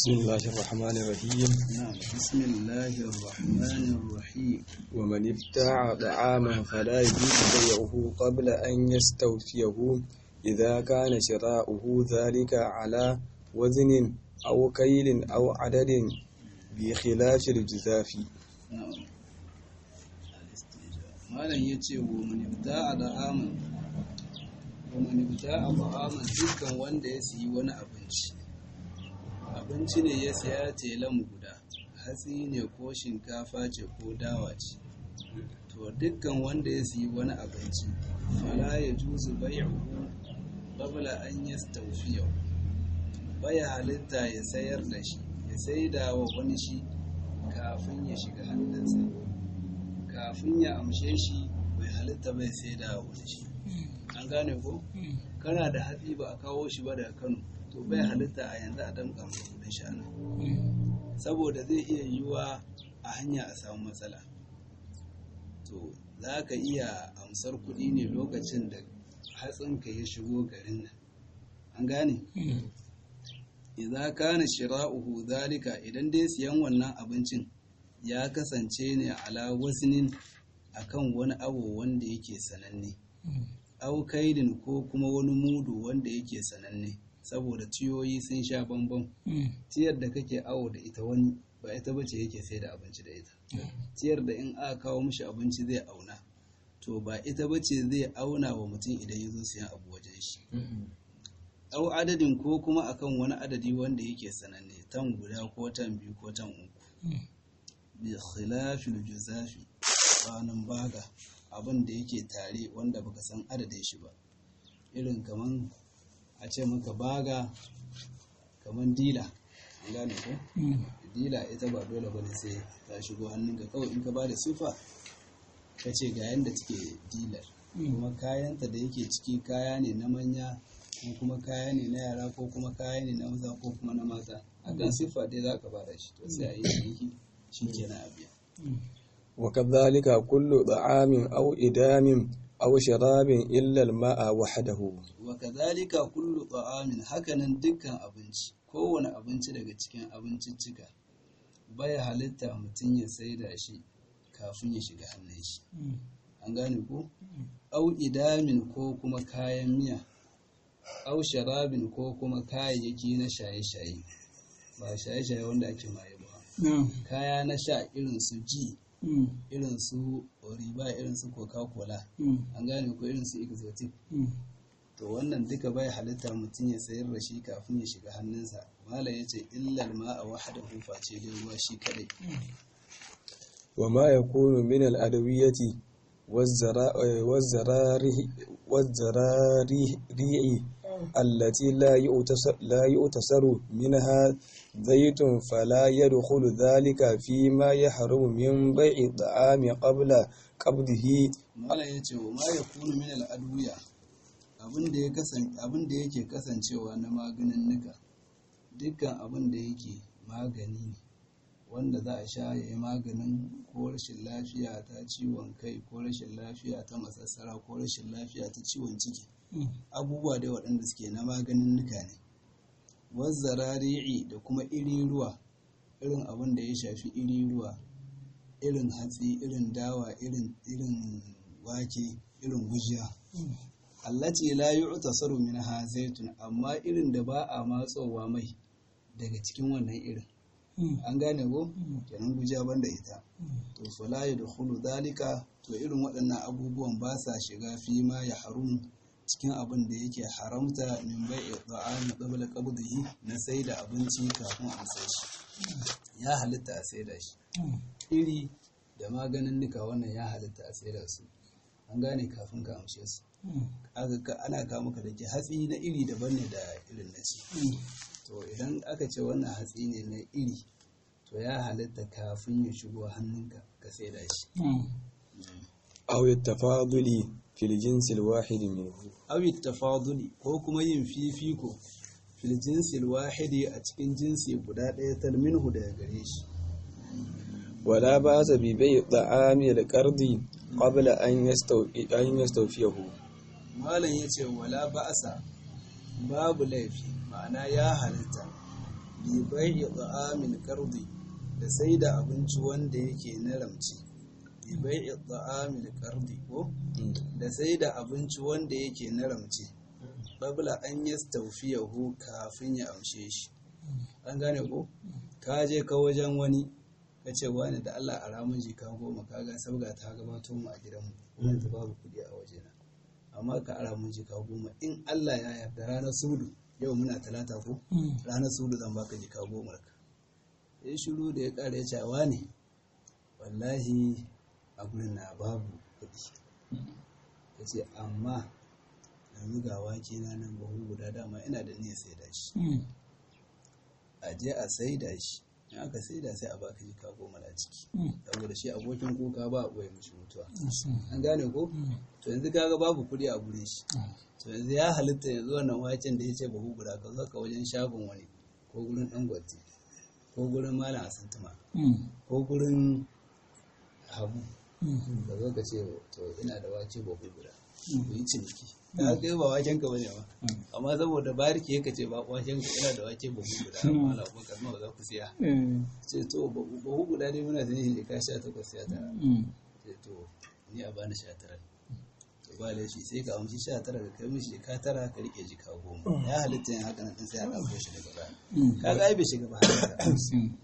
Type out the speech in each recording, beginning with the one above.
بسم الله الرحمن الرحيم نعم بسم الله الرحمن الرحيم ومن ابتاع طعاما فلا يجوز بيعه قبل أن يستوفيه إذا كان شراؤه ذلك على وزن أو كيل أو عدد بخلاف الجزاف نعم malam ya ce wa manibta a da'aman wa manibta a da'aman dukkan wanda ya siyi wani abinci abinci ne ya siya telan guda hatsi ne ko shinkafa ce ko dawa ce to dukkan wanda ya siyi wani abinci fala ya juzu bai'uhu qabla an yastawfiyahu baya halitta ya sayar da shi ya saida wa wani shi kafin ya shiga hannunsa kafin ya amshe shi bai halitta bai sai da wani shi an gane ko kana da hatsi ba a kawo shi ba daga kano to bai halitta a yanzu a damƙa maka kudin shanu saboda zai iya yiwuwa a hanya a samu matsala to za ka iya amsar kuɗi ne lokacin da hatsinka ya shigo garin nan an gane idza kana shira'uhu zalika idan dai siyan wannan abincin ya kasance ne ala wasnin akan wani abu wanda yake sananne au kaidin ko kuma wani mudu wanda yake sananne saboda ciyoyi sun sha bambam ciyar da kake awo da ita wani ba ita bace yake sai da abinci da ita ciyar da in aka kawo mishi abinci zai auna to ba ita bace zai auna wa mutum idan ya zo siyan abu wajen shi au adadin ko kuma akan wani adadi wanda yake sananne tan guda ko tan biyu ko tan uku bi khilafil juzafi ranan baga abin da yake tare wanda baka san adadin shi ba irin kaman a ce maka baga kaman dila an gane ko dila ita ba dole bane sai ta shigo hannunka kawai in ka ba da sifa ka ce ga yanda take dilar kuma kayanta da yake ciki kaya ne na manya ko kuma kaya ne na yara ko kuma kaya ne na maza ko kuma na mata akan siffa dai za ka bada shi to sai a yi ciniki shi kenan a biya وكذلك كل طعام أو إدام أو شراب إلا الماء وحده wa kadhalika kullu ta'amin hakanan dukkan abinci kowane abinci daga cikin abinciccika baya halitta mutum ya saida shi kafin ya shiga hannun shi an gane ko au idamin ko kuma kayan miya au sharabin ko kuma kayayyaki na shaye-shaye ba shaye-shaye wanda ake maye ba kaya na sha irin su ji irin su riba irin su coca-cola an gane ko irin su exotic to wannan duka bai halitta mutum ya sayar da shi kafin ya shiga hannunsa mala ya ce illal ma a wahada face dai ruwa shi kadai وما يكون من الأدوية والزراريع التي لا يؤتسر, لا يؤتسر منها زيت فلا يدخل ذلك فيما يحرم من بيع الطعام قبل قبضه mala ya ce wa ma ya kunu min al'adwiya abin da yake kasancewa na maganin nika dukkan abin da yake magani ne wanda za a sha ya yi maganin ko rashin lafiya ta ciwon kai ko rashin lafiya ta masassara ko rashin lafiya ta ciwon ciki abubuwa dai waɗanda suke na maganin nuka ne wazzarari'i da kuma iri ruwa irin abin da ya shafi iri ruwa irin hatsi irin dawa irin irin wake irin gujiya allati la yu'tasaru minha zaitun amma irin da ba a matsowa mai daga cikin wannan irin an gane ko kenan gujiya banda ita to fala yadkhulu dalika to irin waɗannan abubuwan ba sa shiga fi ma ya harum cikin abin da yake haramta min bai'i da'ami qabla qabdihi na sai da abinci kafin a sai shi ya halitta a sai da shi iri da maganin nika wannan ya halitta a sai da su an gane kafin ka amshe su ana kawo maka da ke hatsi na iri daban ne da irin na ci to idan aka ce wannan hatsi ne na iri to ya halitta kafin ya shigo hannunka ka sai da shi أو التفاضل في الجنس الواحد منه awi tafaduli ko kuma yin fifiko fil jinsil wahidi a cikin jinsi guda ɗaya talminhu daga gare shi ولا بأس ببيع طعام القرض قبل أن يستوفي أن يستوفيه malam ya ce wala ba'asa babu laifi ma'ana ya halitta bi bai'i ta'amil qardi da sai da abinci wanda yake na ramci bi bai'i ta'amil qardi ko da sai da abinci wanda yake na ramci babla an yastawfiyahu kafin ya amshe shi an gane ko ka je ka wajen wani ka ce wani da Allah a ramin jika goma kaga sabga ta gabato mu a gidanmu kuma yanzu babu kuɗi a wajena amma ka ara mun jika goma in Allah ya yarda ranar sudu yau muna talata ko ranar sudu zan baka jika goma ka ya shiru da ya ƙara ya cewa ne wallahi a gurin na babu kuɗi ya ce amma yanzu ga wake na nan bahu guda dama ina da niyyar sai da shi a je a sai da shi in aka sai da sai a baka jika goma na ciki saboda shi abokin kuka ba a ɓoye mishi mutuwa an gane ko to yanzu kaga babu kuɗi a gurin shi to yanzu ya halitta yanzu wannan waken da ya ce bahu guda ka zo ka wajen shagon wani ko gurin dangote ko gurin malam asantuma ko gurin habu ka zo ka ce to ina da wake bahu guda ku yi ciniki ka kai ba waken ka bane ba amma saboda bariki yake ce ba waken ka ina da wake bahu guda amma ala ko kalma ba za ku siya ce to bahu guda dai muna da nihin ka sha takwas ya tara ce to ni a bani sha tara to ba laifi sai ka amshi sha tara ka kai mishi ka tara ka rike jika goma ya halitta yin haka nan sai a ɗauko shi daga baya ka ga ai bai shiga ba haka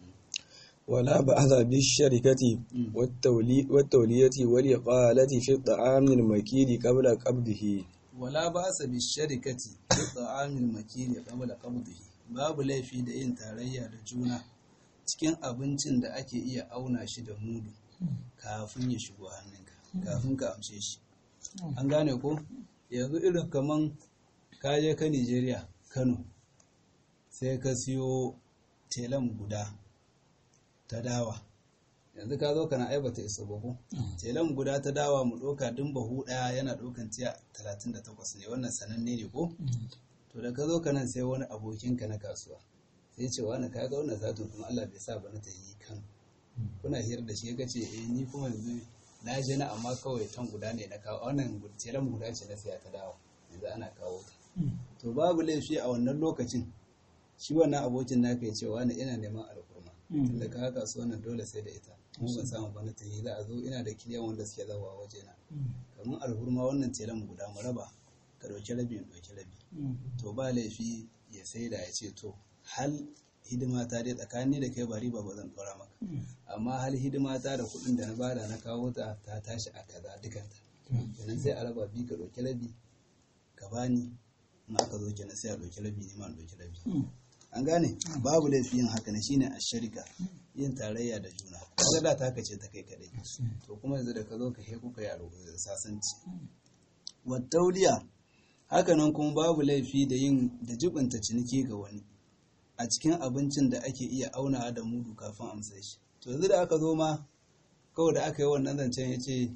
ولا بأس بالشركة والتولي والتولية والإقالة في الطعام المكيل قبل قبضه wala ba sa bi sharikati bi ta'amil makili qabla qabdihi babu laifi da yin tarayya da juna cikin abincin da ake iya auna shi da mudu kafin ya shigo hannunka kafin ka amshe shi an gane ko yanzu irin kaman ka je ka Nigeria Kano sai ka siyo telan guda ta dawa yanzu ka zo kana aibata isa bahu telan guda ta dawa mu ɗauka dun bahu ɗaya yana ɗaukan tiya 38 ne wannan sananne ne ko to da ka zo ka nan sai wani abokinka na kasuwa sai ce wani ka ga wannan satin kuma Allah bai sa ba na ta yi kan kuna hira da shi ka ce eh ni kuma yanzu na je na amma kawai tan guda ne na kawo wannan telan guda ce na siya ta dawa yanzu ana kawo ta to babu laifi a wannan lokacin shi wannan abokin naka ya ce wani ina neman alkurma tunda ka kasuwa nan dole sai da ita mu ban samu ba na ta yi za a zo ina da kiliyan wanda suke zawa waje na kamar alhurma wannan telan guda mu raba ka ɗauki rabi in ɗauki rabi to ba laifi ya sai da ya ce to hal hidima ta dai tsakani da kai ba riba ba zan ɗora maka amma hal hidima ta da kuɗin da na bada na kawo ta ta tashi a kaza dukanta kenan sai a raba bi ka ɗauki rabi ka bani in aka zo kenan sai a ɗauki rabi ni ma in ɗauki rabi an gane babu laifi yin haka ne shine a sharika yin tarayya da juna kaga da taka ce ta kai kadai to kuma yanzu da ka zo ka heku ka yaro sasanci wattauliya haka nan kuma babu laifi da yin da jibinta ciniki ga wani a cikin abincin da ake iya aunawa da mudu kafin amsa shi to yanzu da aka zo ma kawai da aka yi wannan zancen ya ce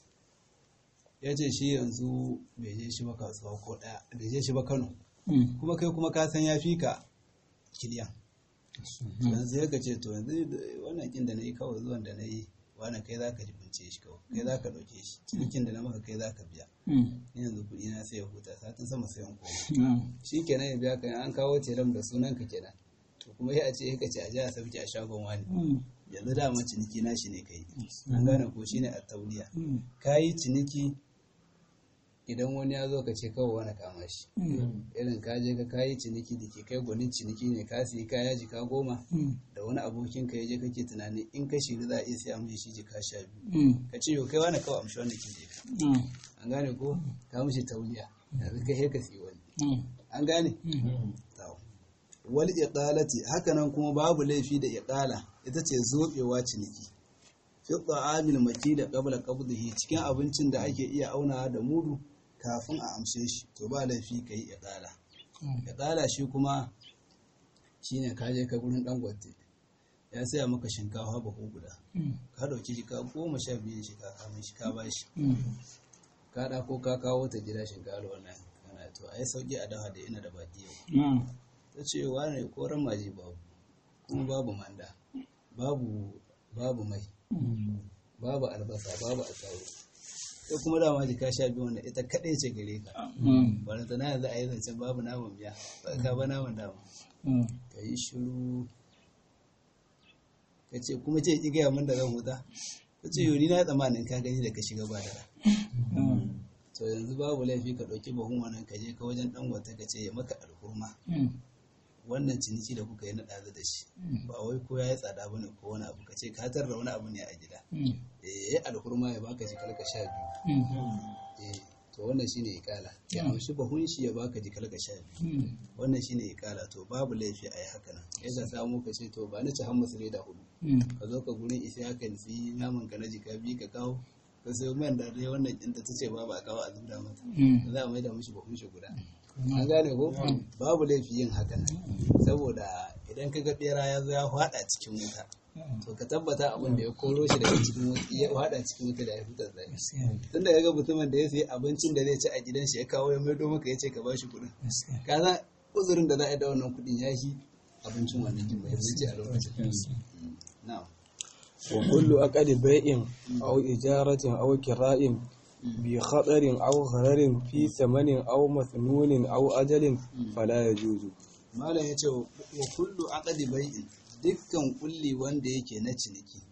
ya ce shi yanzu bai je shi ba kasuwa ko ɗaya bai je shi ba kano kuma kai kuma ka san ya fi ka kiliyan yanzu ya ce to yanzu wannan kin da na yi kawai zuwan da na yi wani kai za ka jibince shi kawai kai za ka ɗauke shi cinikin da na maka kai za ka biya ni yanzu kuɗi na sai ya huta satin sama sai an koma shi kenan ya biya kan an kawo telam da sunan ka kenan to kuma ya ce ka ce a ji a sauke a shagon wani yanzu dama ciniki na shi ne kai an gane ko shine a tauliya ka yi ciniki idan wani ya zo ka ce kawai wani kama shi irin ka je ka kayi ciniki da ke kai gwanin ciniki ne ka siyi kaya jika goma da wani abokin ka je kake tunani in ka shiri za a iya siya mishi shi jika sha biyu ka ce yau kai wani kawai amshi wanda kin je ka an gane ko ka mishi tauliya yanzu kai ka siyi wani an gane wal iqalati haka nan kuma babu laifi da iqala ita ce zobewa ciniki fi ta'amil makila qabla qabdihi cikin abincin da ake iya aunawa da mudu kafin a amshe shi to ba laifi ka yi iqala iqala shi kuma shine ka je ka gurin dangote ya saya maka shinkafa bahu guda ka dauki shi ka goma sha biyu shi ka kama shi ka bashi ka da ko ka kawo ta gida shinkafa wannan kana to ai sauki a dawa da ina da baki yau ta ce wane koran maji babu kuma babu manda babu babu mai babu albasa babu attaru ita kuma dama jika sha biyu wanda ita kaɗai ce gare ka wanda ta yanzu a yi zancen babu naman biya ba ka ba naman dama ka yi shiru ka ce kuma ce ki gaya min da zan huta ka ce yau ni na tsammanin ka gani da ka shiga ba da to yanzu babu laifi ka ɗauki bahun wannan ka je ka wajen ɗan wata ka ce ya maka alhurma wannan ciniki da kuka yi na ɗazu da shi ba wai ko ya yi tsada bane ko wani abu ka ce ka tarra wani abu ne a gida eh ya alhurma ya baka shi kalka sha biyu eh to wannan shine ikala ya amshi bahun shi ya baka ji kalka sha biyu wannan shine ikala to babu laifi a yi haka nan yadda samu ka ce to ba ni ci hammas da hudu ka zo ka gurin isi haka nufi naman ka na jika biyu ka kawo ka sayo man da dai wannan inda ta ce ba ba kawo a zubda mata za a mai da mishi bahun shi guda an gane ko babu laifi yin haka nan saboda idan ka ga bera ya zo ya fada cikin wuta to ka tabbata abin da ya koro shi daga cikin wuta ya fada cikin wuta da ya fitar da tun da ga mutumin da ya sayi abincin da zai ci a gidan shi ya kawo ya maido maka ya ce ka bashi kuɗin ka san uzurin da za a yi da wannan kuɗin ya shi abincin wannan jin mai zuci a lokacin na'am وكل أقد بيع أو إجارة أو كراء بخطر أو غرر في ثمن أو مثنون أو أجل فلا يجوز malam ya ce wa kullu aqdi bai'in dukkan kulli wanda yake na ciniki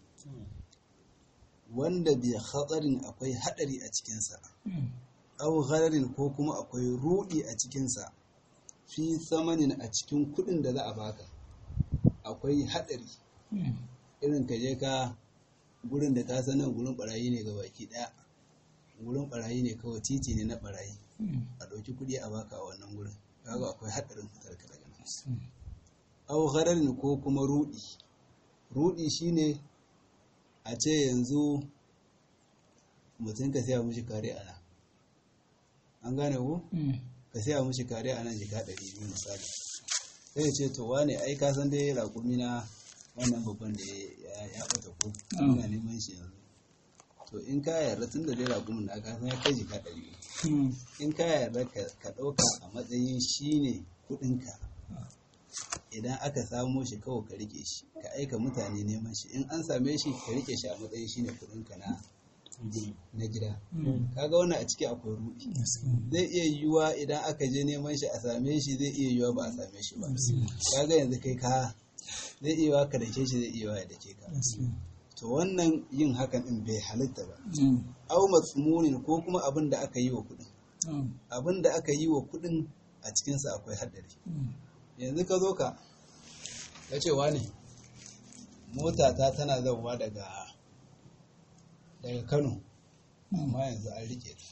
wanda bi khatarin akwai hadari a cikinsa aw ghararin ko kuma akwai rudi a cikinsa fi samanin a cikin kudin da za a baka akwai hadari irin ka je ka gurin da ka sanar gurin barayi ne ga baki daya gurin barayi ne kawai titi ne na barayi a ɗauki kuɗi a baka a wannan gurin kaga akwai haɗarin fitar ka daga nan au ghararin ko kuma rudi rudi shine a ce yanzu mutum ka siya mishi kare ana an gane ko ka siya mishi kare ana jika ɗari biyu misali sai ya ce to wane ai ka san dai raƙumi na wannan babban da ya ɓata ko ina neman shi yanzu to in ka yarda tun da dai raƙumin na ka san ya kai jika ɗari in ka yarda ka ɗauka a matsayin shi ne kuɗinka idan aka samo shi kawai ka rike shi ka aika mutane neman shi in an same shi ka rike shi a matsayin shi ne kuɗinka na na gida kaga wannan a ciki akwai ruɗi zai iya yiwuwa idan aka je neman shi a same shi zai iya yiwuwa ba a same shi ba kaga yanzu kai ka zai iya yiwuwa ka dake shi zai iya yiwuwa ya dake ka to wannan yin hakan din bai halitta ba au matsumunin ko kuma abin da aka yi wa kuɗin abin da aka yi wa kuɗin a cikinsa akwai haɗari yanzu ka zo ka ya ce ne mota ta tana zauwa daga daga kano amma yanzu an rike ta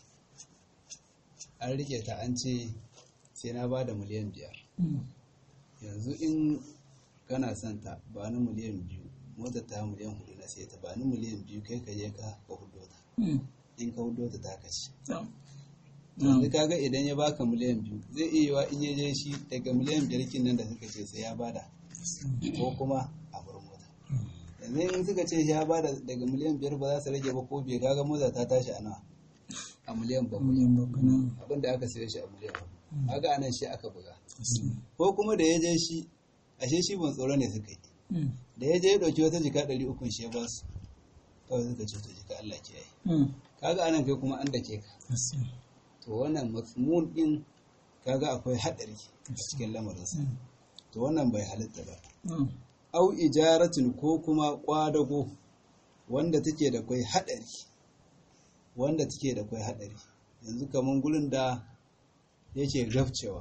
an rike ta an ce sai na ba da miliyan biyar yanzu in kana son ta ba ni miliyan biyu motar ta miliyan hudu na sai ta ba ni miliyan biyu kai ka je ka ka hudo ta in ka hudo ta ta kashe yanzu kaga idan ya baka miliyan biyu zai iya yiwa in ya je shi daga miliyan biyar kin nan da suka ce sai ya bada ko kuma a bar mota yanzu in suka ce ya bada daga miliyan biyar ba za su rage ba ko bai kaga mota ta tashi a nawa a miliyan bakwai abin da aka saye shi a miliyan bakwai kaga anan shi aka buga ko kuma da ya je shi ashe shi ban tsoro ne suka yi da ya je ya ɗauki wata jika ɗari ukun shi ya ba su kawai suka ce to jika Allah ke yi kaga anan kai kuma an dake ka to wannan matsmun din kaga akwai haɗari a cikin lamarinsa to wannan bai halitta ba au ijaratin ko kuma kwadago wanda take da kwai haɗari wanda take da kwai haɗari yanzu kamar gurin da yake gafcewa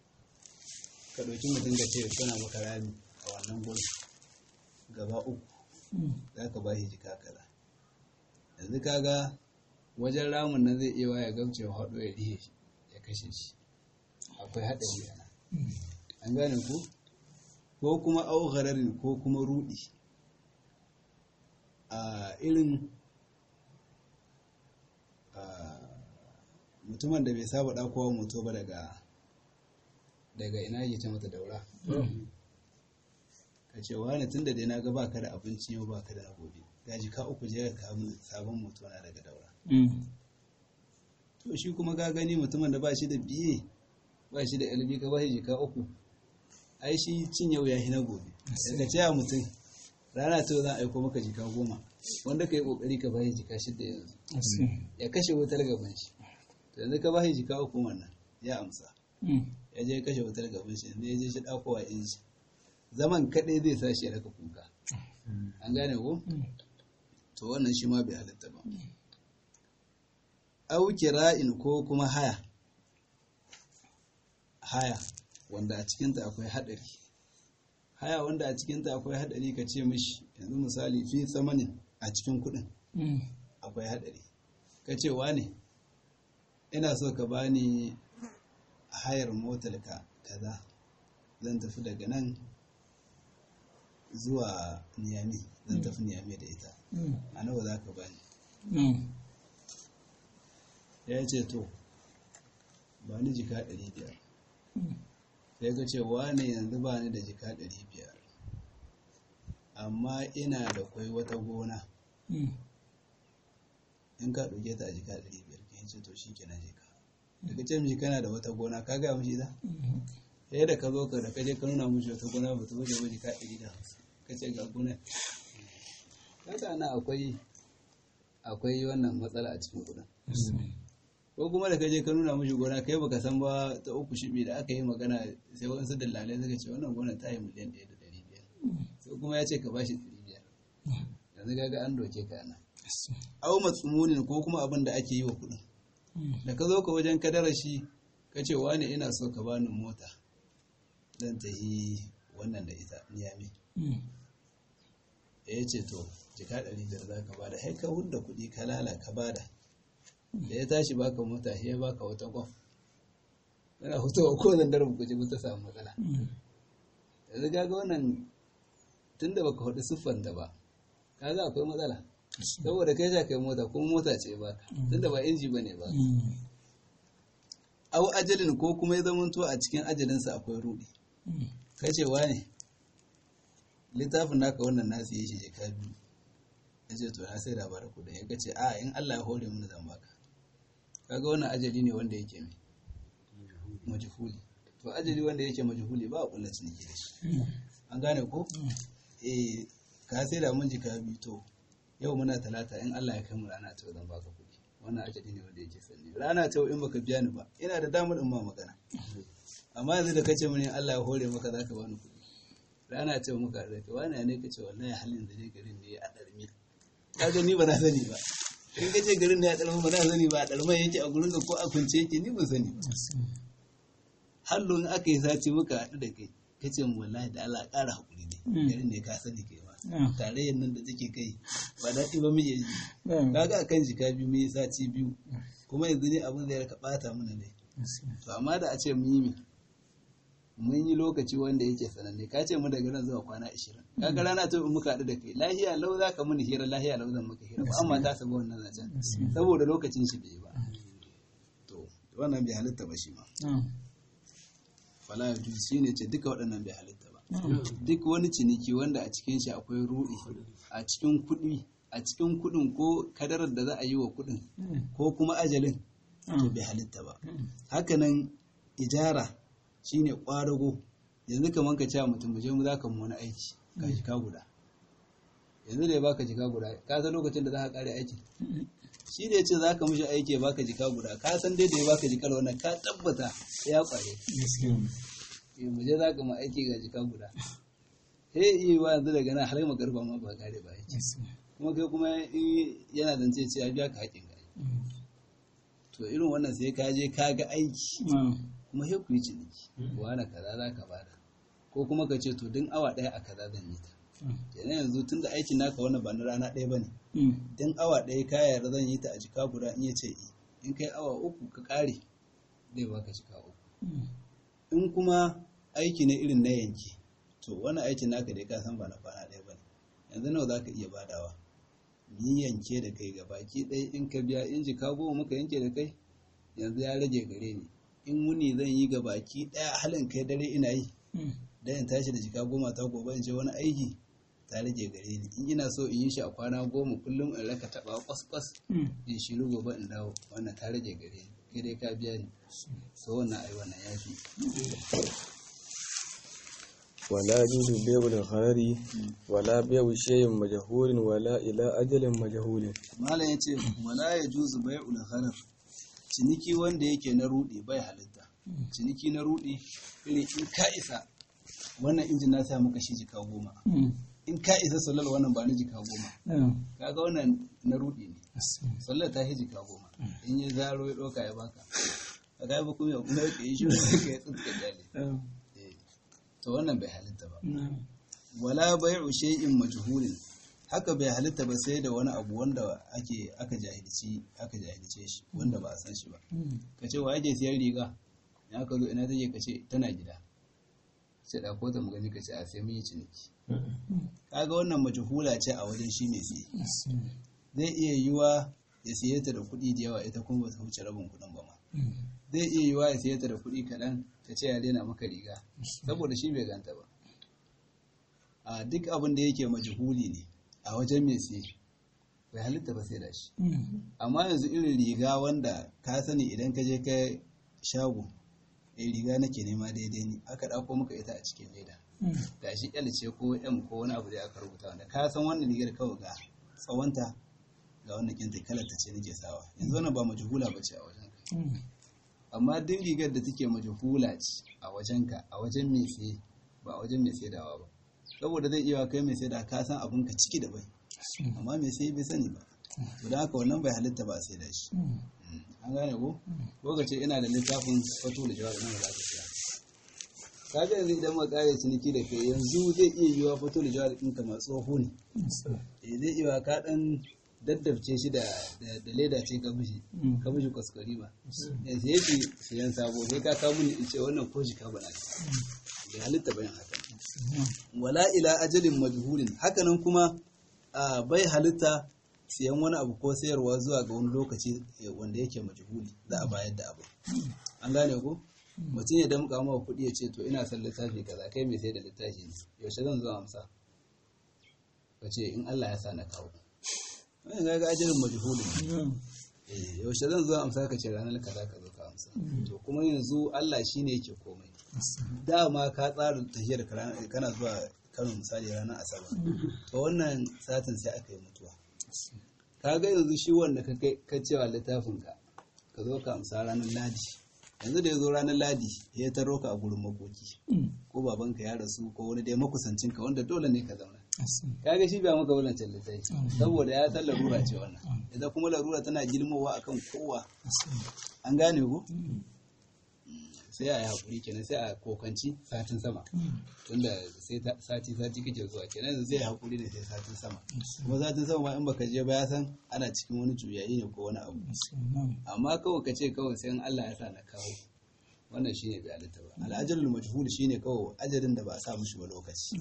ka ɗauki mutum da ce suna maka rami a wannan gurin gaba uku za ka ba shi jika kaza yanzu kaga wajen ramin nan zai iya ya gamce wa haɗo ya rihe shi ya kashe shi akwai haɗari yana an gane ku ko kuma aughararin ko kuma rudi a irin mutumin da bai saba ɗakowa moto ba daga daga ina yake ce mata daura ka ce wani tun da dai na ga baka da abinci yau baka da na gobe gaji ka uku je ka kawo sabon moto na daga daura to shi kuma ka gani mutumin da ba shi da biye ba shi da ilimi ka ba shi jika uku ai shi cin yau ya na gobe daga cewa mutum rana ta zan aiko maka jika goma wanda ka yi kokari ka bashi jika shida yanzu ya kashe wutar gaban shi to yanzu ka bashi jika uku wannan ya amsa ya je kashe wutar gaban shi yanzu ya je shi dakowa in shi zaman kaɗai zai sa shi ya raka kuka an gane ko to wannan shi ma bai halitta ba au kira'in ko kuma haya haya wanda a cikinta akwai haɗari haya wanda a cikinta akwai haɗari ka ce mishi yanzu misali fi tsamanin a cikin kuɗin akwai haɗari ka ce ne ina so ka bani hayar motar ka kaza zan tafi daga nan zuwa niyami zan tafi niyami da ita a nawa za ka bani ya ce to ba ni jika ɗari biyar sai ka ce wane yanzu ba ni da jika ɗari biyar amma ina da kwai wata gona in ka ɗauke ta a jika ɗari biyar ka ce to shi kenan jika daga ce mishi kana da wata gona ka gaya mishi da sai da ka zo ka da ka je ka nuna mishi wata gona ba ta wuce ba jika ɗari da hamsin ka ce ga gona kaga na akwai akwai wannan matsala a cikin kuɗin ko kuma da kaje ka nuna mishi gona kai baka san ba ta uku shibi da aka yi magana sai wasu dalilai suka ce wannan gona ta yi miliyan ɗaya da ɗari biyar sai kuma ya ce ka bashi ɗari biyar yanzu kaga an doke ka nan au matsumunin ko kuma abin da ake yi wa kuɗin da ka zo ka wajen kadara shi ka ce wani ina so ka bani mota dan ta yi wannan da ita niyami ya ce to jika ɗari biyar za ka bada sai ka hudda kuɗi ka lala ka bada da ya tashi baka mota sai ya baka wata kwaf yana hutowa ko zan daren ku ji ta samu matsala yanzu kaga wannan tunda baka hudu siffan da ba kaga akwai matsala saboda kai sha kai mota kuma mota ce ba tunda ba inji bane ba au ajalin ko kuma ya zamanto a cikin ajalinsa akwai rudi kace ne littafin naka wannan nasu yi shi jika biyu ya ce to na sai da bara kudin ya ce a in Allah ya hore mun zan baka kaga wannan ajali ne wanda yake mai majhuli to ajali wanda yake majhuli ba a kulla ciniki da shi an gane ko eh ka sai da mun jika biyu to yau muna talata in Allah ya kai mu rana ta zan baka kuɗi wannan ajali ne wanda yake sanni rana ta in baka biya ni ba ina da damar in ma magana amma yanzu da kace mini Allah ya hore maka zaka bani kuɗi rana ta muka da kai wani ne kace wallahi halin da dai garin ne a darmi kaga ni ba na sani ba in kace garin ne a darmi ba na sani ba a darmi yake a gurin ko a kunce yake ni ban sani ba hallon aka yi sati muka haɗu da kai kace mu wallahi da Allah ƙara hakuri ne garin ne ka sani kai ma tarayyar nan da take kai ba daɗi ba muke ji kaga akan jika biyu mun yi sati biyu kuma yanzu ne abin da ya raka ɓata mana ne to amma da a ce mun yi mun yi lokaci wanda yake sananne ka ce mu daga nan zuwa kwana ashirin kaga rana ta in muka haɗu da kai lahiya lau za ka muni hira lahiya lau zan maka hira ba amma ta saba wannan zancen saboda lokacin shi bai ba to wannan bai halitta ba shi ma fala ya shi ne ce duka waɗannan bai halitta ba duk wani ciniki wanda a cikin shi akwai ruɗi a cikin kuɗi a cikin kuɗin ko kadarar da za a yi wa kuɗin ko kuma ajalin to bai halitta ba hakanan ijara shine ƙwadago yanzu kamar ka ce mutum mu je mu za ka mu wani aiki ka jika guda yanzu da ya baka jika guda ka san lokacin da za ka kare aikin shi da ya ce za ka mishi aiki ya baka jika guda ka san dai da ya baka jikar wannan ka tabbata ya kware mu je za ka ma aiki ga jika guda he iya ba yanzu daga nan har magarba ma ba kare ba aiki kuma kai kuma yana zance ce ya biya ka haƙin gari to irin wannan sai ka je ka ga aiki kuma sai ku yi ciniki wani kaza za ka bada ko kuma ka ce to din awa ɗaya a kaza zan yi ta kenan yanzu tun da aikin naka wannan ba na rana ɗaya ba ne din awa ɗaya ka yarda zan yi ta a jika guda in ya ce in kai awa uku ka ƙare zai baka jika uku in kuma aiki ne irin na yanki to wani aikin naka dai ka san ba na kwana ɗaya ba ne yanzu nawa za ka iya badawa ni yanke da kai baki ɗaya in ka biya in jika goma muka yanke da kai yanzu ya rage gare ni in wuni zan yi ga baki ɗaya halin kai dare ina yi dan in tashi da jika goma ta gobe in je wani aiki ta rage gare ni in ina so in yi shi a kwana goma kullum in raka taɓa kwas kwas in shiru gobe in dawo wannan ta rage gare ni kai dai ka biya ni so wannan ai wannan ya fi ولا يجوز بيع الغرر ولا بيع شيء مجهول ولا إلى أجل مجهول malam ya ce wala ya juzu bai ulharar ciniki wanda yake na rudi bai halitta ciniki na rudi irin in ka isa wannan injin na sa maka shi jika goma in ka isa sallar wannan ba ni jika goma kaga wannan na rudi ne sallar ta shi jika goma in ya zaro ya ɗauka ya baka a ga ba kuma kuma ya yi shi ka ya tsinka jale Eh, to wannan bai halitta ba wala bai'u shay'in majhulin haka bai halitta ba sai da wani abu wanda ake aka jahilci aka jahilce shi wanda ba a san shi ba ka ce wa ake siyan riga in aka zo ina take ka ce tana gida sai da ko ta mu gani ka ce a sai mun yi ciniki kaga wannan majhula ce a wajen shi mai siye zai iya yiwa ya siye ta da kuɗi da yawa ita kuma ba ta wuce rabin kuɗin ba ma zai iya yiwa ya siye ta da kuɗi kaɗan ta ce ya daina maka riga saboda shi bai ganta ba a duk abin da yake majhuli ne a wajen mai siye bai halitta ba sai da shi amma yanzu irin riga wanda ka sani idan ka je ka shago eh riga nake nema daidai ne aka ɗauko maka ita a cikin leda gashi L ce ko M ko wani abu da aka rubuta wanda ka san wannan rigar kawai ga tsawonta ga wannan kinta kalar ta ce nake sawa yanzu wannan ba majhula bace a wajen ka amma duk rigar da take majhula ce a wajen ka a wajen mai siye ba a wajen mai saidawa ba saboda zai iya kai mai saida ka san abun ka ciki da bai amma mai sai bai sani ba to don haka wannan bai halitta ba a saida shi an gane ko ko ka ce ina da littafin fato da jawabi nan da za ka siya ka ga yanzu idan muka kare ciniki da kai yanzu zai iya yiwa fato da jawabi ɗinka ma tsoho ne eh zai iya ka dan daddabce shi da da da leda ce ka mishi ka mishi kwaskwari ba eh sai yake siyan sabo sai ka kawo mini in ce wannan ko shi ka bana bai halitta bayan haka wala ila ajalin majhulin hakanan kuma a, bai halitta siyan wani abu ko sayarwa zuwa ga wani lokaci eh, wanda yake majhuli za a bayar da abu an gane ko mutum ya damƙa mawa kuɗi ya ce to ina son littafi kaza kai mai sai da littafi ne yaushe zan zo amsa ka ce in Allah ya sa na kawo wani ga ga ajalin majhulin eh yaushe zan zo amsa ka ce ranar kaza ka zo ka amsa to kuma yanzu Allah shine yake komai dama ka tsara tafiyar ka rana- kana zuwa Kano misali ranar Asabar to wannan satin sai aka yi mutuwa ka ga yanzu shi wanda ka kai ka cewa littafin ka ka zo ka amsa ranar Ladi yanzu da ya zo ranar Ladi ya taro ka a gurin makoki ko babanka ya rasu ko wani dai makusancin ka wanda dole ne ka zauna kaga shi ba maka walancan littafi saboda ya san larura ce wannan ita kuma larura tana girmowa akan kowa an gane ko sai a yi haƙuri kenan sai a kokanci satin sama tunda sai ta- sati sati kake zuwa kenan yanzu zai haƙuri da sai satin sama kuma satin sama ma in baka je ba ya san ana cikin wani juyayi ne ko wani abu amma kawai ka ce kawai sai in Allah ya sa na kawo wannan shine bai halitta ba al'ajalul majhul shine kawai ajalin da ba a sa mishi ba lokaci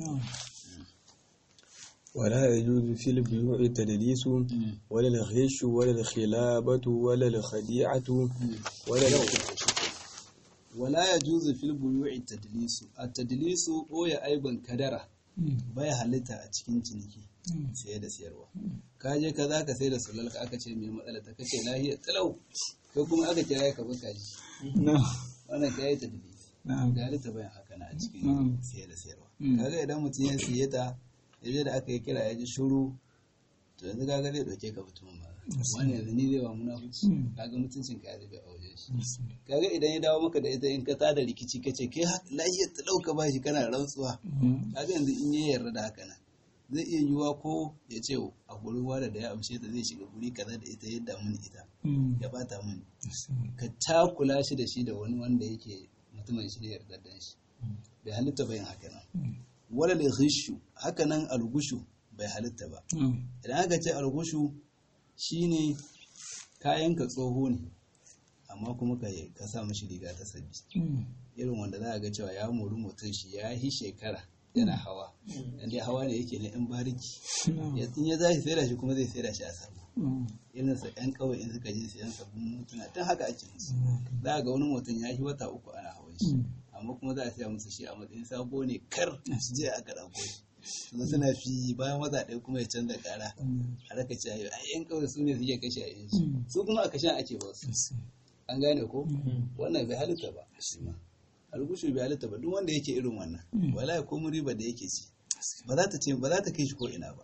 ولا يجوز في البيوع التدليس ولا الغش ولا الخلابة ولا الخديعة ولا wala ya juzu fil buyu'i tadlisu at-tadlisu boye aiban kadara bai halitta a cikin ciniki saye da siyarwa ka je ka za ka sai da sulalka aka ce mai matsala ta kace lahiyar talau ko kuma aka kira ka baka ji wannan ka yi tadlisi da halitta bayan haka na a cikin saye da siyarwa kaga idan mutum ya siye ta yaje da aka yi kira ya ji shuru to yanzu kaga zai dauke ka mutumin ba wani yanzu ni zai ba munafuci kaga mutuncin ka ya zube a wajen shi kaga idan ya dawo maka da ita in ka tada rikici ka ce kai lahiyar ta dauka ba shi kana rantsuwa kaga yanzu in ya yarda da haka nan zai iya yiwuwa ko ya ce a gurin wada da ya amshe ta zai shiga guri kaza da ita yadda mun ita ya bata mun ka takula shi da shi da wani wanda yake mutumin shi ne yarda da shi bai halitta bayan haka nan wala da ghishu haka nan algushu bai halitta ba idan aka ce algushu shine kayan ka tsoho ne amma kuma ka ka sa mishi riga ta sabbi irin wanda za a ga cewa ya mori mutum shi ya yi shekara yana hawa dan dai hawa ne yake na yan bariki Ya- in ya zashi sai da shi kuma zai sai da shi a sabo irin sa yan kawai in suka je sayan sabbin mutuna tun haka ake musu za a ga wani mutum ya yi wata uku ana hawan shi amma kuma za a siya musu shi a matsayin sabo ne kar su je aka ɗauko shi su suna fi bayan wata ɗaya kuma ya canza ƙara a raka ce ayo ai yan kawai su ne suke kashe a yanzu su kuma a kashen ake ba su an gane ko wannan bai halitta ba shi ma algushu bai halitta ba duk wanda yake irin wannan wala ko riba da yake ci ba za ta ce ba za ta kai shi ko ina ba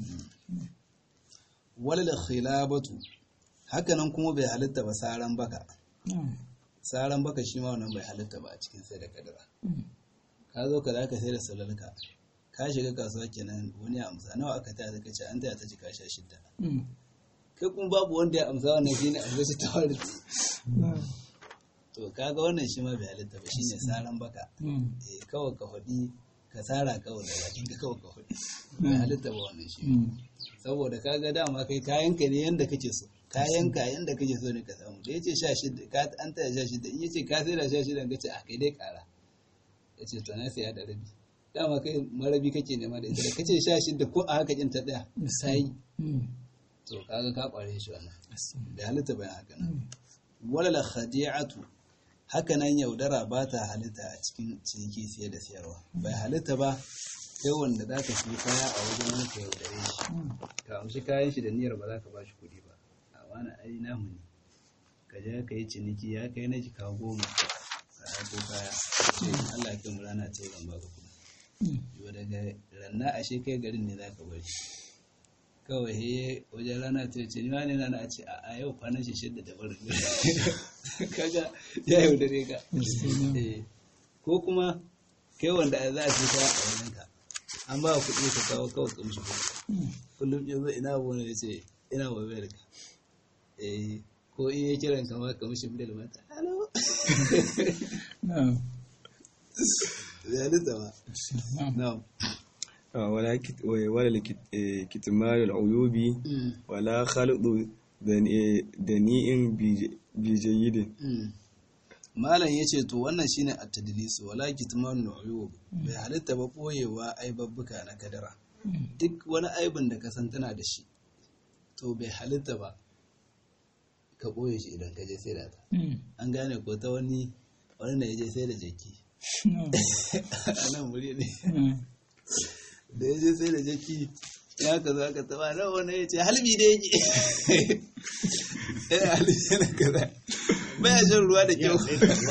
wala khilabatu hakanan kuma bai halitta ba saran baka saran baka shi ma wannan bai halitta ba a cikin sai da kadara ka zo ka zaka sai da salalka ka shiga kasuwa kenan wani ya amsa nawa aka taya ka ce an taya ta jika sha shidda kai kuma babu wanda ya amsa wannan shine a gashi ta wari to kaga wannan shi ma bai halitta ba shine saran baka eh kawai ka faɗi ka tsara kawai da bakin ka kawai ka faɗi bai halitta ba wannan shi saboda kaga dama kai kayanka ne yanda kake so kayanka yanda kake so ne ka samu da yace sha shida ka an taya sha shida in yace ka sai da sha shida ka ce a kai dai kara yace to na saya da rabi dama kai marabi kake nema da ita da kace sha shida ko a haka kin ta daya sai to kaga ka kware shi wannan bai halitta bayan haka nan wala la khadi'atu haka nan yaudara ba ta halitta a cikin ciniki siye da siyarwa bai halitta ba kai wanda za ka fi kaya a wajen wani ka yaudare shi ka amshi kayan shi da niyyar ba za ka ba shi kuɗi ba a wani ai namu ne ka je ka yi ciniki ya kai na jika goma ka haɗo kaya sai Allah ya kai mu rana ce zan baka kuɗi yau daga ranna ashe kai garin ne za ka bari kawai he wajen rana ta ce ni wani rana a ce a yau kwanan shi shidda da barin kaga ya yaudare ka ko kuma kai wanda za a ce ka a wajen ka an ba kuɗi ka kawo kawai ka mishi kuɗi kullum ya zo ina abu ya ce ina wayar ka ko in ya kiran ka ma ka mishi bidal mata halo zalita ba na'am ولا كت ولا كتمان العيوب ولا خلط دنيء بجيد malam ya ce to wannan shine at-tadlis wala kitman uyub bai halitta ba boyewa aibabbuka na kadara duk wani aibin da ka san tana da shi to bai halitta ba ka boye shi idan ka je sai da ta an gane ko ta wani wani na je sai da jaki a nan wuri ne da ya je sai da jaki ya ka zo aka taba nan wani ya ce halbi da yake ya halbi yana kaza baya shan ruwa da kyau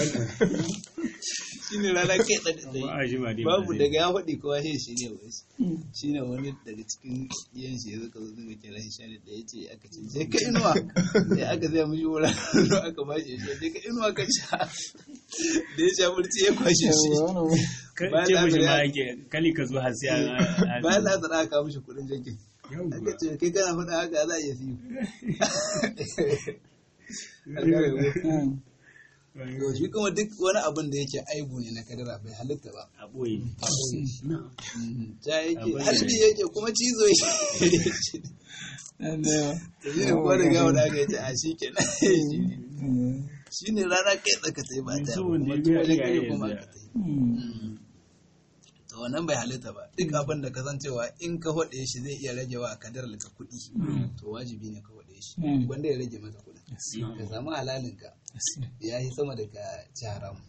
shi ne rana kai ɗaɗɗai babu daga ya faɗi kowa shi shi ne wai shi ne wani daga cikin yan shi ya zaka zo zaka kira shi shani da ya ce aka ce sai ka inuwa sai aka zai mishi wura aka ba shi shi sai ka inuwa ka sha da ya sha burci ya kwashe shi ce mishi ma ake kali ka zo har sai bayan da aka aka mishi kuɗin jirgin aka ce kai kana faɗa haka za a iya siyo Yau shi kuma duk wani abin da yake aibu ne na kadara bai halitta ba. a ɓoye Ja yake halbi yake kuma cizo yake. Shi ne kuwa da gawa da aka yace a shi ke Shi ne rana kai tsaka ta yi ba ta Yanzu wanda kuma ya wajen biya kare ya kuma biya. aka ta yi. To wannan bai halitta ba. Duk abin da ka san cewa in ka haɗe shi zai iya rage wa kadarar ka kuɗi. To wajibi ne ka haɗe shi. Wanda ya rage maka kuɗi. Ka samu halalinka. ya yi sama da ka ci haram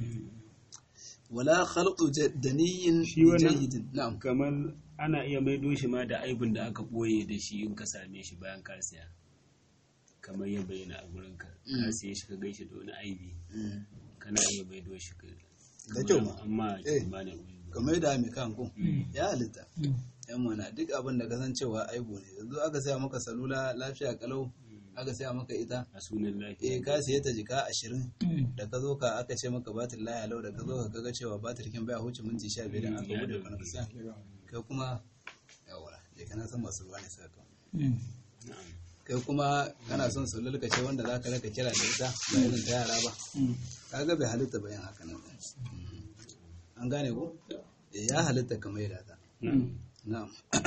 wala khalqu daniyin Shi wannan- jayyidin na'am kamar ana iya maido shi ma da aibin da aka ɓoye da shi in ka same shi bayan ka siya kamar ya bayyana a gurin ka ka siye shi ka gaishe da wani aibi Mm. kana iya maido shi ka Da kyau ma. amma Eh. kimanin uyu kamar da mai kan kun ya halitta yan mana duk abin da kasancewa aibu ne yanzu aka saya maka salula lafiya kalau aka saya maka ita a sunan lafiya eh ka siye ta jika ashirin da ka zo ka aka ce maka batir laya lau da ka zo ka kaga cewa batir kin baya huce minti sha biyar da aka bude ka na sa kai kuma yawara je kana san masu ruwa ne sai ka na'am kai kuma kana son su lulkace wanda za ka raka kira da ita ba irin ta yara ba kaga bai halitta bayan haka nan an gane ko Eh, ya halitta kamar yadda ta na'am na'am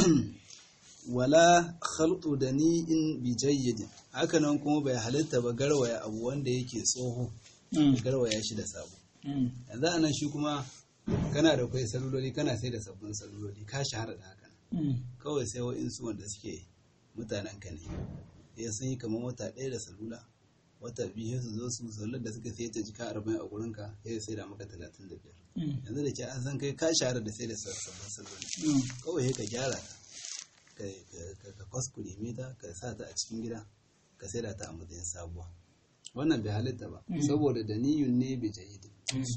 wala khaltu dani'in bi jayyidin haka nan kuma bai halitta ba garwaya abu wanda yake tsoho ka garwaya shi da sabo yanzu anan shi kuma kana da kai saluloli kana sai da sabbin saluloli ka shahara da haka kawai sai wa'insu wanda suke mutanen ka ne ya sun yi kamar wata ɗaya da salula wata biyu sai su zo su salular da suka sai ta jika arba'in a gurinka sai sai da maka talatin da biyar yanzu da ke an san kai ka shahara da sai da sabbin saluloli kawai sai ka gyara ta ka- ka- ka ka kwaskure mita ka sa ta a cikin gida ka sai da ta a matsayin sabuwa wannan bai halitta ba saboda da niyun ne bai jayidi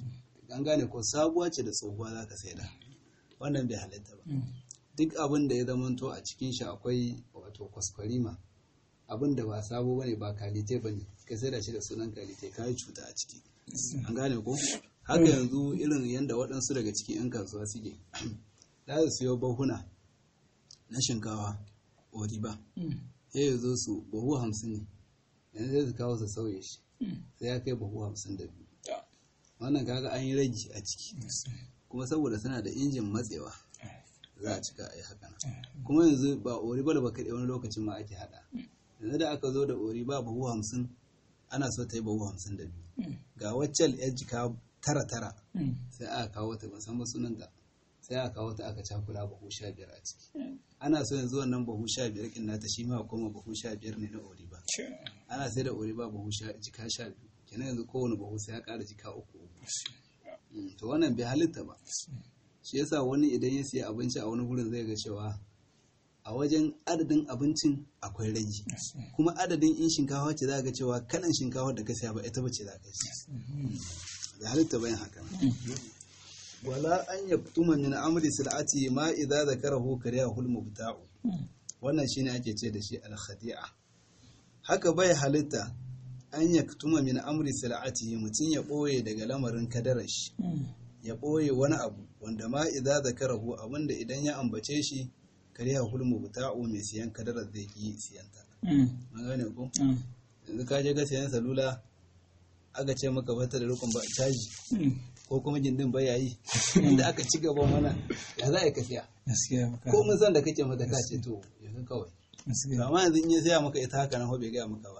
an gane ko sabuwa ce da tsohuwa za ka saida wannan bai halitta ba duk abin da ya zamanto a cikin shi akwai wato kwaskwarima abin da ba sabo bane ba kalite bane ka sai da shi da sunan kalite ka yi cuta a ciki an gane ko haka yanzu irin yadda waɗansu daga cikin 'yan kasuwa suke za su siyo bahuna na shinkawa oriba sai ya zo su bahu hamsin ne yanzu sai su kawo su sauye shi sai ya kai bahu hamsin da biyu wannan kaga an yi ragi a ciki kuma saboda suna da injin matsewa za a cika a yi haka kuma yanzu ba ori ba da ba kaɗai wani lokacin ma ake haɗa yanzu da aka zo da ori ba bahu hamsin ana so ta yi bahu hamsin da biyu ga waccan yar jika tara tara sai aka kawo ta musamman sunanta sai aka kawo ta aka cakula bahu sha biyar a ciki ana so yanzu wannan bahu sha biyar kin nata shi ma koma bahu sha biyar ne na ori ba ana sai da ori ba bahu jika sha biyu kenan yanzu kowane bahu sai ya ƙara jika uku uku to wannan bai halitta ba shi yasa wani idan ya siya abinci a wani gurin zai ga cewa a wajen adadin abincin akwai ragi kuma adadin in shinkafa ce za ga cewa kalan shinkafa da ka siya ba ita bace za ka ci da halitta bayan haka wala an ya tuma min amri sil'ati ma idza zakarahu kariya hul mubta'u wannan shine ake ce da shi al khadi'a haka bai halitta an ya tuma min amri sil'ati mutum ya boye daga lamarin kadarar shi ya ɓoye wani abu wanda ma idza zakarahu abinda idan ya ambace shi kariya hulmu buta'u mai siyan kadarar zai yi siyanta an gane ko yanzu ka je ga siyan salula aka ce maka bata da rukun ba caji ko kuma gindin ba yayi inda aka ci gaba mana ya za a yi ka siya ko mun san da kake mata ka ce to yanzu kawai amma yanzu in ya siya maka ita haka nan bai gaya maka ba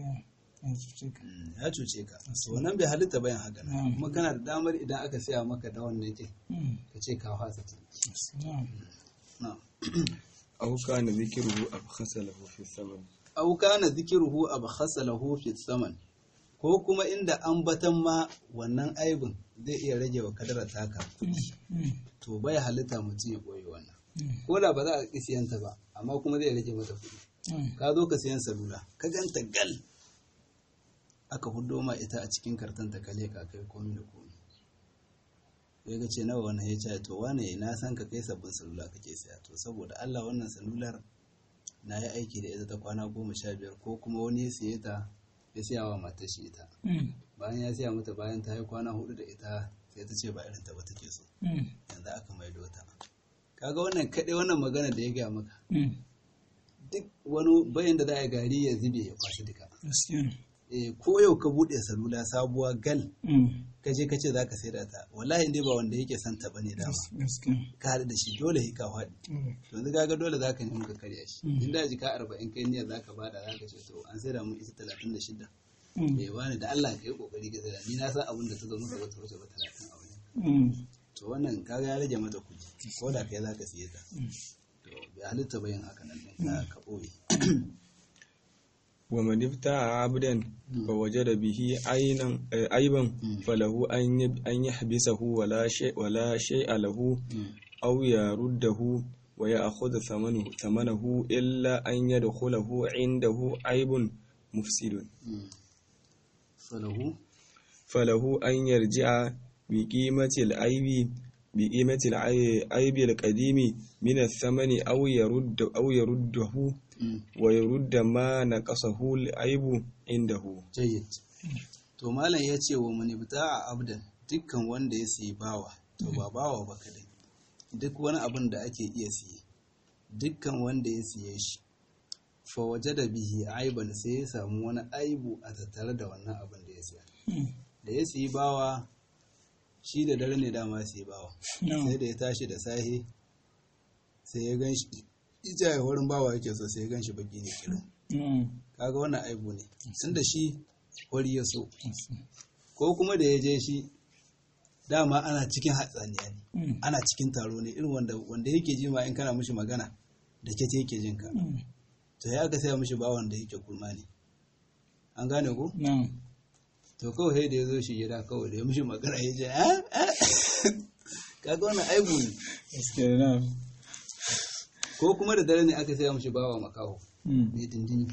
ya cuce ka so nan bai halitta bayan haka nan kuma kana da damar idan aka siya maka da wannan kin ka ce ka fasa ta aw kana dhikruhu abkhasa lahu fi saman aw kana dhikruhu abkhasa lahu fi saman ko kuma inda ambatan ma wannan aibin zai iya rage wa kadara taka to bai halitta mutum ya boye wannan ko da ba za a ƙi siyanta ba amma kuma zai rage mata kuɗi ka zo ka siyan salula ka ganta gal aka hudo ma ita a cikin karton ta kale ka kai komi da komi ya ga ce nawa wannan ya ce to wane na san ka kai sabbin salula kake siya to saboda Allah wannan salular na yi aiki da ita ta kwana goma sha biyar ko kuma wani ya siye ta ya siya wa matar shi ita bayan ya siya mata bayan ta yi kwana hudu da ita sai ta ce ba irin ta ba take so yanzu aka maido ta kaga wannan kaɗai wannan magana da ya gaya maka duk wani bayan da za a gari ya zube ya kwashi duka ko yau ka buɗe salula sabuwa gal ka je ka ce za ka saida ta wallahi dai ba wanda yake son ta bane dama ka haɗu da shi dole hi ka faɗi to yanzu kaga dole za ka nemi ka karya shi in da jika arba'in kai niyyar za ka bada za ka ce to an saida mun ita talatin da shida bai bani da Allah ka yi kokari ka saida ni na san abin da ta zo maka wata wuce ba talatin a wani to wannan kaga ya rage mata kuɗi ko da kai za ka siye ta to bai halitta bayan haka nan ɗin ka ɓoye ومن ابتاع عبدا فوجد به عينا عيبا فله أن يحبسه ولا شيء ولا شيء له أو يرده ويأخذ ثمنه ثمنه إلا أن يدخله عنده عيب مفسد فله فله أن يرجع بقيمة العيب بقيمة العيب القديم من الثمن أو يرد أو يرده ويرد ما نقصه العيب عنده jayyid to malam ya ce wa mani a abdan dukkan wanda ya siyi bawa to ba bawa ba kadai duk wani abin da ake iya siye dukkan wanda ya siye shi fa waje da bihi aiban sai ya samu wani aibu a tattare da wannan abin da ya siya da ya siyi bawa shi da dare ne dama siyi bawa sai da ya tashi da sahe sai ya gan shi ija ya wurin bawa yake so sai ya gan shi baki ne kirin kaga wannan aibu ne tunda shi wari ya so ko kuma da ya je shi dama ana cikin hatsaniya ne ana cikin taro ne irin wanda wanda yake ji ma in kana mishi magana da kete yake jin ka to ya ka saya mishi bawan da yake kurma ne an gane ko to kawai sai da ya zo shi gida kawai da ya mishi magana ya je kaga wannan aibu ne ko kuma da dare ne aka saya mishi bawa makaho mai dindini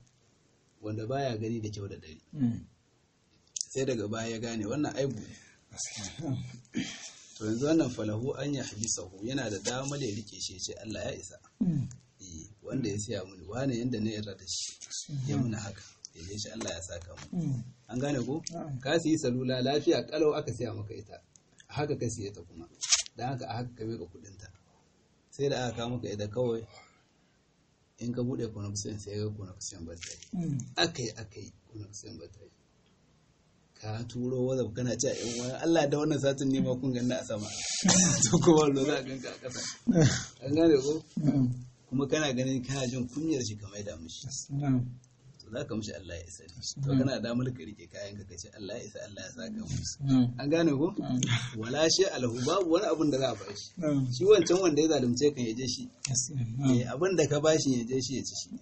wanda baya gani da kyau da dare sai daga baya ya gane wannan aibu to yanzu wannan falahu an ya habisahu yana da damar ya rike shi ya ce Allah ya isa Eh, wanda ya siya mini wane yanda na yarda da shi ya muna haka ya je shi Allah ya saka mu an gane ko ka siyi salula lafiya kalau aka siya maka ita a haka ka siye ta kuma dan haka a haka ka mika kudin ta sai da aka kawo maka ita kawai in ka bude connection sai ga connection ba ta yi akai akai connection ba ta yi ka turo wazaf kana cewa in wani Allah da wannan satin ne ma kun ganna a sama to kuma lo za a ganka a ƙasa an gane ko kuma kana ganin kana jin kunyar shi kamar da mishi to za ka mishi Allah ya isa ne to kana da damar ka rike kayan ka kace Allah ya isa Allah ya saka musu an gane ko wala shi alahu babu wani abun da za a bashi shi wancan wanda ya zalunce kan ya je shi eh abin da ka bashi ya je shi ya ci shi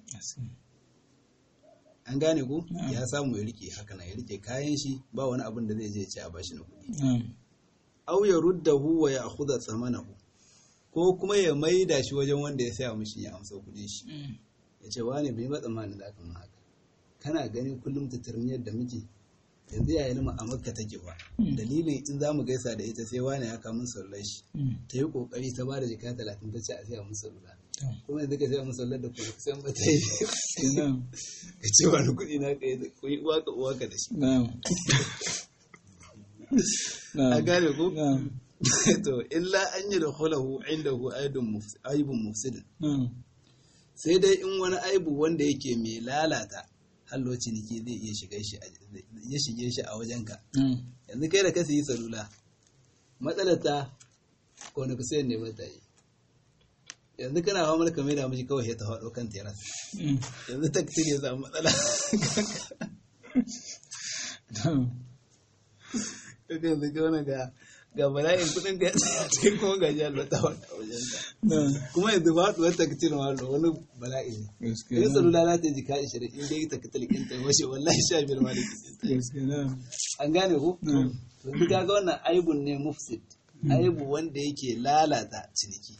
an gane ko ya samu ya rike haka na ya rike kayan shi ba wani abin da zai je ya ci a bashi na kuɗi aw ya ruddahu wa ya akhudha thamanahu ko kuma ya maida shi wajen wanda ya saya mishi ya amsa kuɗin shi ya ce wane bai ba tsammanin da aka haka kana ganin kullum tatarmiyar da muke yanzu yayin mu a makka take ba dalilin in za mu gaisa da ita sai wane ya kamun sallar shi ta yi kokari ta ba da jika talatin ta ce a saya musu sallar kuma yanzu ka saya musu sallar da kuma kusan ba ta yi ka ce wani kuɗi na ka yi da kuyi uwa ka uwa ka da shi a gane ko to illa an yi da hulahu indahu aibun mufsidin sai dai in wani aibu wanda yake mai lalata hallo ciniki zai iya shiga shi ya shige shi a wajenka yanzu kai da ka yi salula matsalar ta ko na kusa ne mata yi yanzu kana hawa malaka mai da miji kawai ya ta faɗo kan teras yanzu ta ya samu matsala kaga yanzu ga wani ga ga bala'in kudin ka ya ce kuma ga jihar da ta wata wajen ka kuma yanzu ba su wata kacin wani wani bala'i ne in salula za ta yi jika ishirin in dai ta katal kin ta washe wallahi sha biyar ma da kisin an gane ku yanzu ka ga wannan aibun ne mufsid aibu wanda yake lalata ciniki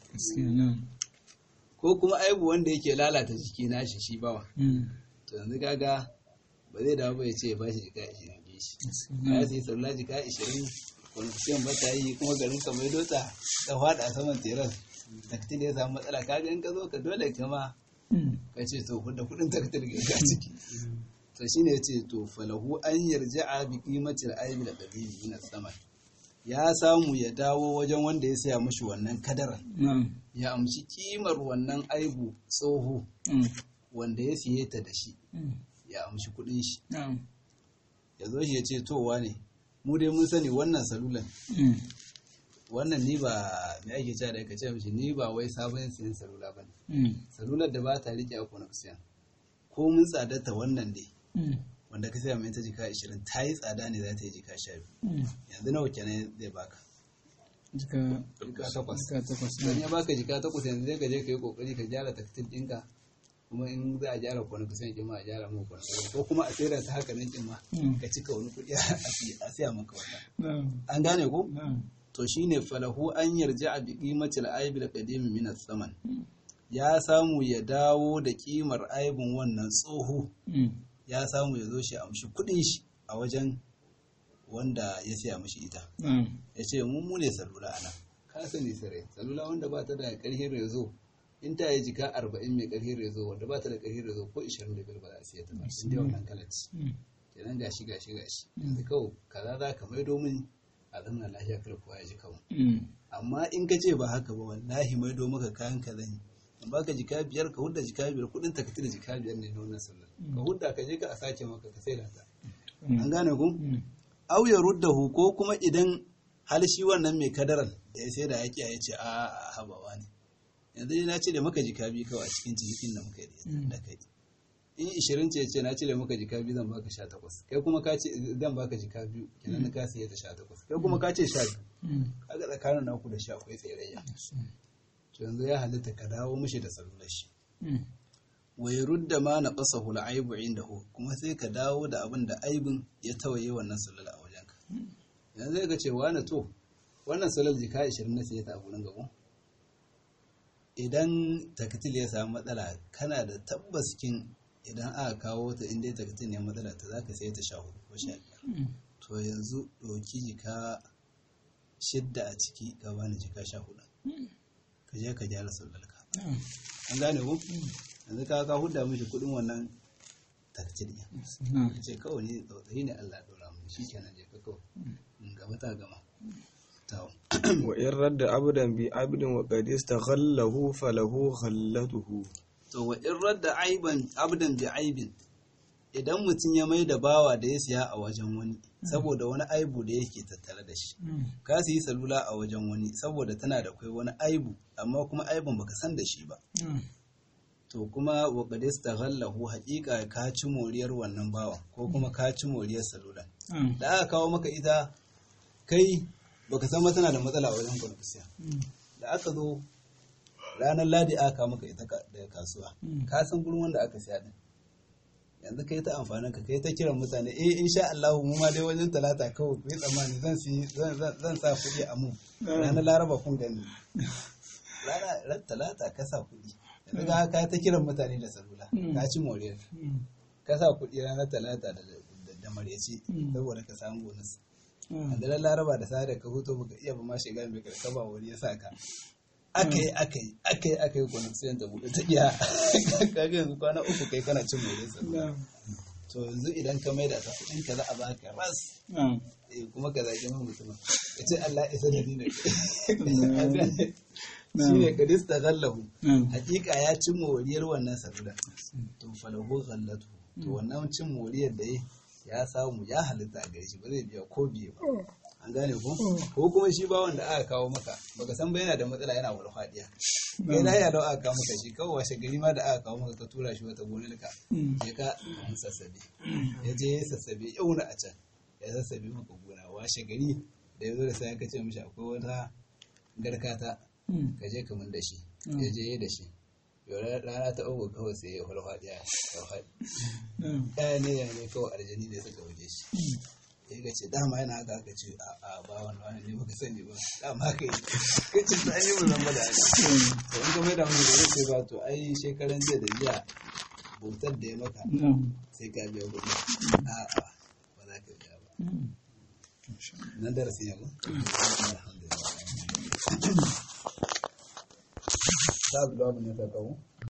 ko kuma aibu wanda yake lalata jiki nashi shi bawa to yanzu kaga ba zai dawo ba ya ce ya bashi jika ishirin shi ka sai salula jika ishirin kwanafiyan ba ta yi kuma garin ka mai dota ta fada a saman teras taktil ya samu matsala ka in ka zo ka dole kama ka ce to da kudin taktil ga ciki to shine yace to falahu an yarja'a bi qimatil aibi da qadimi min sama ya samu ya dawo wajen wanda ya saya mushi wannan kadaran ya amshi kimar wannan aibu tsoho wanda ya siye ta da shi ya amshi kudin shi ya zo shi ya ce towa ne mu dai mun sani wannan salulan wannan ni ba me ake cewa da ka ce mishi ni ba wai sabon siyan salula ba ne salular da ba ta rike a connection ko mun tsadata wannan ne wanda ka saya mai ta jika 20 ta yi tsada ne za ta yi jika 12 yanzu nawa kenan zai baka jika takwas takwas dan ya baka jika takwas yanzu zai ka je ka yi kokari ka gyara taktil ɗinka kuma in za a gyara kwana kusan kin ma a gyara mu kwana ko kuma a sayar ta haka nan kin ma ka cika wani kuɗi a siya maka wata an gane ko to shine falahu an yarja a bi qimatil aibi da qadimi min saman ya samu ya dawo da kimar aibin wannan tsoho ya samu ya zo shi amshi kuɗin shi a wajen wanda ya siya mishi ita ya ce mu mu ne salula ana ka sani sare salula wanda ba ta da ƙarfin rezo in ta yi jika arba'in mai ƙarfin rezo wanda ba ta da ƙarfin rezo ko ishirin da biyar ba za a siya ta ba in dai wannan kalaci kenan gashi gashi gashi yanzu kawai kaza za ka maido min a zamana lafiya kar kowa ya ji kawo amma in ka ce ba haka ba wallahi maido maka kayan ka zan in baka jika biyar ka hudda jika biyar kuɗin ta ka da jika biyar ne na wannan sallar ka hudda ka je ka a sake maka ka sai da ta an gane ku au ya ruddahu ko kuma idan hal shi wannan mai kadaran da ya sai da yaƙi ya ce a habawa ne yanzu na cire maka jika biyu kawai a cikin cikin da muka yi da kai in ishirin ce ce na cire maka jika biyu zan baka sha takwas kai kuma ka ce zan baka jika biyu kenan ka siya ta sha takwas kai kuma ka ce sha biyu kaga tsakanin naku da sha akwai tsirayya to yanzu ya halitta ka dawo mishi da salular shi wa rudda ma na ƙasa hula aibu inda hu kuma sai ka dawo da abin da aibin ya tawaye wannan salula a wajenka yanzu zai ga cewa na to wannan sallar jika 20 na siya ta a gurin gabo idan takatil ya samu matsala kana da tabbas kin idan aka kawo ta inda takatil ne matsala ta zaka sai ta sha hudu ko sha biyar to yanzu ɗauki jika shidda a ciki ka bani jika sha hudu ka je ka gyara sallarka an gane ko yanzu ka ka huda mishi kudin wannan takcir ɗin ka ce kawai ne tsautsayi ne Allah ya dora mu shi kenan je ka kawai in gaba ta gama tawo wa in radda abdan bi abdin wa qad istaghallahu falahu ghallatuhu to wa in radda aiban abdan bi aibin idan mutum ya mai da bawa da ya siya a wajen wani saboda wani aibu da yake tattare da shi ka siyi salula a wajen wani saboda tana da kai wani aibu amma kuma aibun baka san da shi ba to kuma wa qad istaghallahu haqiqa ka ci moriyar wannan bawan ko kuma ka ci moriyar salula da aka kawo maka ita kai baka san ma tana da matsala a wajen kwanfisiya da aka zo ranar ladi aka kawo maka ita ka- daga kasuwa ka san gurin wanda aka siya din yanzu kai ta amfanin ka kai ta kiran mutane eh insha Allah mu ma dai wajen talata kawai ku yi tsammani zan si zan zan- zan sa kuɗi a mu ranar laraba kun gani rana ran talata ka sa kuɗi yanzu ka ka ta kiran mutane da salula ka ci moriyar ka sa kuɗi ranar talata da da- da maryaci saboda ka samu bonus da ran laraba da sada ka huto baka iya ba ma shiga mai karkaba wani ya saka aka yi aka yi aka yi aka yi kwanan sayan ta buɗe ta iya kaga yanzu kwana uku kai kana cin more sa to yanzu idan ka maida ta kuɗin ka za a baka ras eh, kuma ka zaki min mutum ka ce Allah isa da ni ne shi ne ka dista gallahu hakika ya cin moriyar wannan salula to falahu gallatu to wannan cin moriyar da ya ya samu ya halitta a gare shi ba zai biya ko biye ba an gane ko ko kuma shi ba wanda aka kawo maka baka san ba yana da matsala yana warfadiya kai na ya da aka kawo maka shi kawai washe gari ma da aka kawo maka ka tura shi wata gonarka ya ka an sassabe ya je ya sassabe yau na a can ya sassabe maka gona washe gari da ya zo da sai ka ce mishi akwai wata garkata ka je ka mun da shi ya je ya da shi yau rana ta uku kawai sai ya farfadiya ya faɗi ɗaya ne ya ne kawai aljani ne suka waje shi ya ga ce dama yana haka aka ce a a ba wani wani ne baka sani ba dama haka yi ka ce ta yi mu zama da haka to in ka mai da mu da ce ba to ai shekaran jiya da jiya bautar da ya maka sai ka biya kuɗi a a ba za ka biya ba nan darasin yamma alhamdulillah ta abu da ne ka kawo